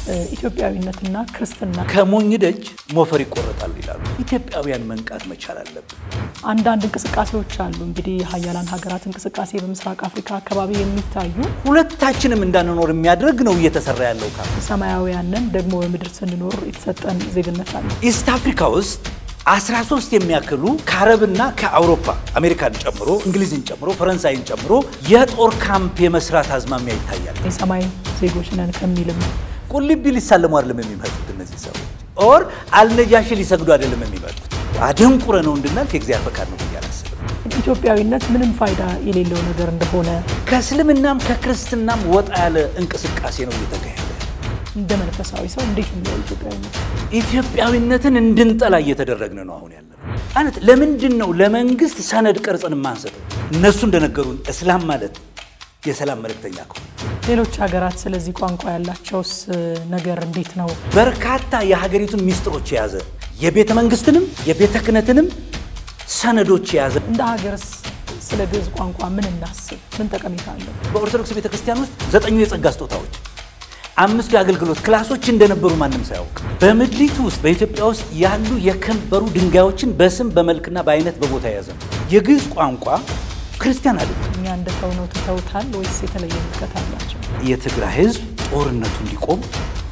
ኢትዮጵያዊነትና ክርስትና ከሞኝ ደጅ ሞፈር ይቆረጣል ይላሉ። ኢትዮጵያውያን መንቃት መቻል አለብን። አንዳንድ እንቅስቃሴዎች አሉ። እንግዲህ የሀያላን ሀገራት እንቅስቃሴ በምስራቅ አፍሪካ አካባቢ የሚታዩ ሁለታችንም እንዳንኖር የሚያደርግ ነው እየተሰራ ያለው ካ ሰማያውያንን ደግሞ በምድር ስንኖር የተሰጠን ዜግነት አለ። ኢስት አፍሪካ ውስጥ 13 የሚያክሉ ከአረብና ከአውሮፓ አሜሪካን ጨምሮ እንግሊዝን ጨምሮ ፈረንሳይን ጨምሮ የጦር ካምፕ የመስራት አዝማሚያ ይታያል። የሰማይ ዜጎች ነን ከሚልም ቁልቢ ሊሳለሙ አይደለም የሚመጡት እነዚህ ሰዎች ኦር አልነጃሺ ሊሰግዱ አይደለም የሚመጡት። አደንቁረ ነው እንድናልፍ የእግዚአብሔር ፈቃድ ነው ብዬ አላስብም። ኢትዮጵያዊነት ምንም ፋይዳ የሌለው ነገር እንደሆነ ከእስልምናም ከክርስትናም ወጣ ያለ እንቅስቃሴ ነው እየተካሄደ እንደ መንፈሳዊ ሰው እንዴት ነው ኢትዮጵያዊነት? ኢትዮጵያዊነትን እንድንጠላ እየተደረግን ነው አሁን ያለ አይነት። ለምንድን ነው ለመንግስት ሰነድ ቀርጸን የማንሰጠው? እነሱ እንደነገሩን እስላም ማለት የሰላም መልእክተኛ ከሆነ ሌሎች ሀገራት ስለዚህ ቋንቋ ያላቸውስ ነገር እንዴት ነው? በርካታ የሀገሪቱን ሚስጥሮች የያዘ የቤተ መንግስትንም የቤተ ክህነትንም ሰነዶች የያዘ እንደ ሀገርስ ስለ ግዕዝ ቋንቋ ምን እናስብ? ምን ጠቀሜታ አለው? በኦርቶዶክስ ቤተ ክርስቲያን ውስጥ ዘጠኙ የጸጋ ስጦታዎች አምስቱ የአገልግሎት ክላሶች እንደነበሩ ማንም ሳያውቅ በምድሪቱ ውስጥ በኢትዮጵያ ውስጥ ያሉ የከበሩ ድንጋዮችን በስም በመልክና በአይነት በቦታ የያዘ ነው። የግዕዝ ቋንቋ ክርስቲያን አለ። እኛ እንደተው ነው ትተውታል ወይስ የተለየ ምልከት አላቸው? የትግራይ ህዝብ ጦርነቱ እንዲቆም